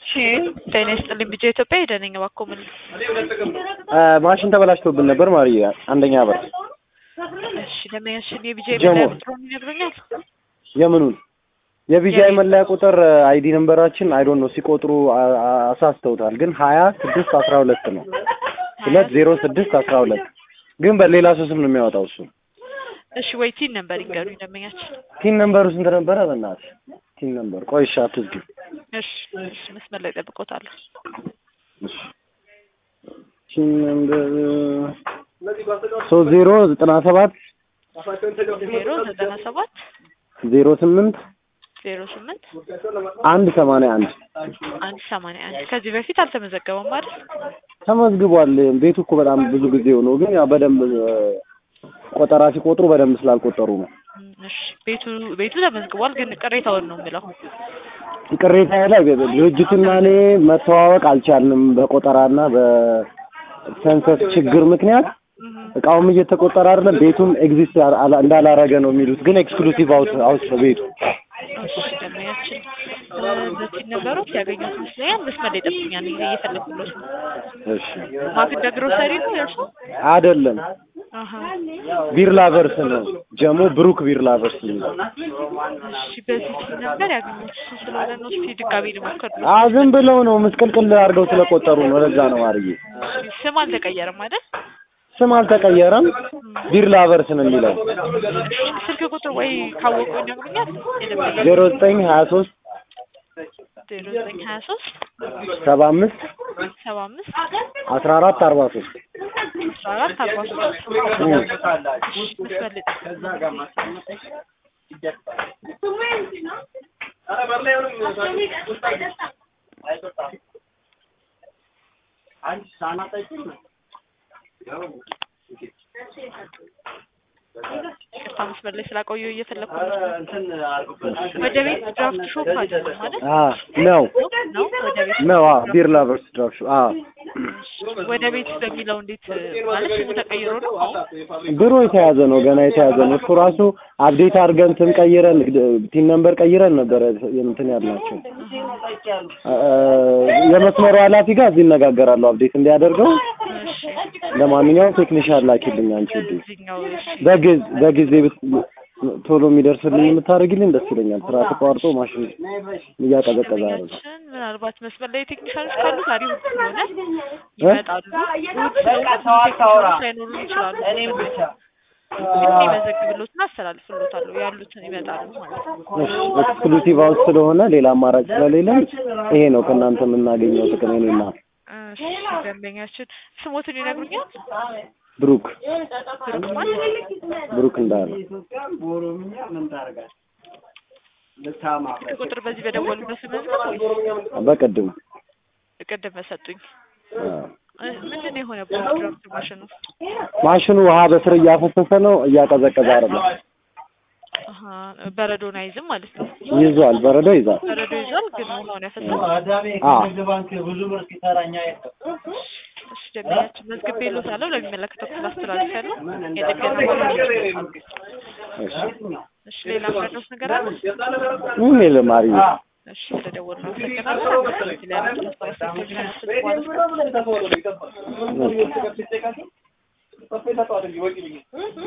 ጤና ይስጥልኝ ቢጄ ኢትዮጵያ ሄደነኝ እባክዎ ምን ማሽን ተበላሽቶብን ነበር ማርዬ አንደኛ በር እሺ ደንበኛችን የቢጄ ጀሞ። መለያ ቁጥሩን ይነግሩኛል የምኑን የቢጂአይ መለያ ቁጥር አይዲ ነንበራችን አይዶን ነው ሲቆጥሩ አ- አ- አሳስተውታል ግን ሀያ ስድስት አስራ ሁለት ነው ሁለት ዜሮ ስድስት አስራ ሁለት ግን በሌላ ሰው ስም ነው የሚያወጣው እሱ እሺ ወይ ቲን ነበር ይንገሩኝ ደንበኛችን ቲን ነንበሩ ስንት ነበረ በእናትህ ቲን ነንበር ቆይ እሺ አትዝጊ እሺ እሺ መስመር ላይ ጠብቆታለሁ እሺ ቲን ነንበር ሶስት ዜሮ ዘጠና ሰባት ዜሮ ዘጠና ሰባት ዜሮ ስምንት ዜሮ ስምንት አንድ ሰማንያ አንድ አንድ ሰማንያ አንድ ከዚህ በፊት አልተመዘገበም አይደል ተመዝግቧል። ቤቱ እኮ በጣም ብዙ ጊዜ ሆኖ ግን ያው በደንብ እ፣ ቆጠራ ሲቆጥሩ በደንብ ስላልቆጠሩ ነው። እም፣ እሺ ቤቱ ቤቱ ተመዝግቧል ግን ቅሬታውን ነው የምለው ቅሬታ ላይ ድርጅቱና እኔ መተዋወቅ አልቻልንም በቆጠራና በሰንሰስ ችግር ምክንያት እም፣ እቃውም እየተቆጠረ አይደለም። ቤቱም ኤግዚስት አላ- እንዳላረገ ነው የሚሉት፣ ግን ኤክስክሉሲቭ አውት አውት ነው ቤቱ። እሺ ደንበኛችን እ፣ በቲን ነበሮች ያገኙት ይመስለኛል መስመር ላይ ጠብቁኛል ጊዜ እየፈለኩለት ነው እሺ ማክዳ ግሮሰሪ ነው የእርሱ አይደለም አሀ ቢር ላቨርስ ነው ጀሞ ብሩክ ቢር ላቨርስ የሚለው እሺ በዚህ ቲን ነበር ያገኙት እሱ ስለሆነ ነው እስኪ ድጋሚ ልሞክር አ ዝም ብለው ነው ምስቅልቅል አድርገው ስለቆጠሩ ነው። ለዛ ነው ማርዬ እሺ ስም አልተቀየረም አይደል ስም አልተቀየረም። ቢር ላቨርስ ነው የሚለው ስልክ ቁጥር ወይ ካወቁ ይነግሩኛል የደንበኛ ዜሮ ዘጠኝ ሀያ ሶስት ዜሮ ዘጠኝ ሀያ ሶስት ሰባ አምስት ሰባ አምስት አስራ አራት አርባ ሶስት አስራ አራት አርባ ሶስት መስመር ላይ ቅርታ መስመር ላይ ስላቆየሁ እየፈለኩ ነው። ወደ ቤት ድራፍት ሾፕ አይደለም ማለት አ ነው ነው ወደ ቤት ነው አ ቢር ላቨርስ ድራፍት አ ወደ ቤት በሚለው እንዴት ማለት ስሙ ተቀይሮ ነው? ድሮ የተያዘ ነው ገና የተያዘ ነው። እሱ ራሱ አፕዴት አድርገን እንትን ቀይረን ቲን ነምበር ቀይረን ነበረ እንትን ያልናቸው አ፣ የመስመሩ ኃላፊ ጋር እዚህ ይነጋገራሉ አፕዴት እንዲያደርገው። እሺ ለማንኛውም ቴክኒሻን ላኪልኝ አንቺ ውዴ። እዚህኛው እሺ በጊዜ በጊዜ ብት- ቶሎ የሚደርስልኝ የምታደርጊልኝ ደስ ይለኛል። ስራ ተቋርጦ ማሽን እያቀዘቀዘ አይደለም። ደንበኛችን ምናልባት መስመር ላይ ቴክኒሻኖች ካሉ ዛሬ እሑድ ስለሆነ ይመጣሉ። እሑድ ስለሆነ ቴክኒሻኖች ላይኖሩ ይችላሉ። ግን ይመዘግብሎትና አስተላልፍሎታለሁ ያሉትን ይመጣሉ ማለት ነው። እሺ ኤክስክሉሲቭ ሃውስ ስለሆነ ሌላ አማራጭ ስለሌለን ይሄ ነው ከእናንተ የምናገኘው ጥቅም። እኔና እሺ ደንበኛችን ስሞትን ይነግሩኛል? ብሩክ ብሩክ ማለት ብሩክ እንዳለ ስልክ ቁጥር በዚህ በደወሉበት መዝገብ ወይስ በቅድም ቅድም በሰጡኝ አ፣ እ፣ ምንድን ነው የሆነበት ድራፍት ማሽኑ? ማሽኑ ውሃ በስር እያፈሰሰ ነው፣ እያቀዘቀዘ አይደለም። አሀ በረዶን አይዝም ማለት ነው። ይዟል፣ በረዶ ይዛል። በረዶ ይዟል ግን ውሃውን ያፈሳል። አ እሺ ደንበኛችን መዝግቤ እልዎታለሁ ለሚመለከተው ክፍል አስተላልፊያለሁ። የጥገና ባለሙያዎች ይመጣሉ። እሺ እሺ ሌላ ምረዳዎት ነገር አለ? ምን የለም ማርዬ። እሺ ስለደወሉ አመሰግናለሁ። ስለያመጡ አስተያየቶች ማለት ነው። እሺ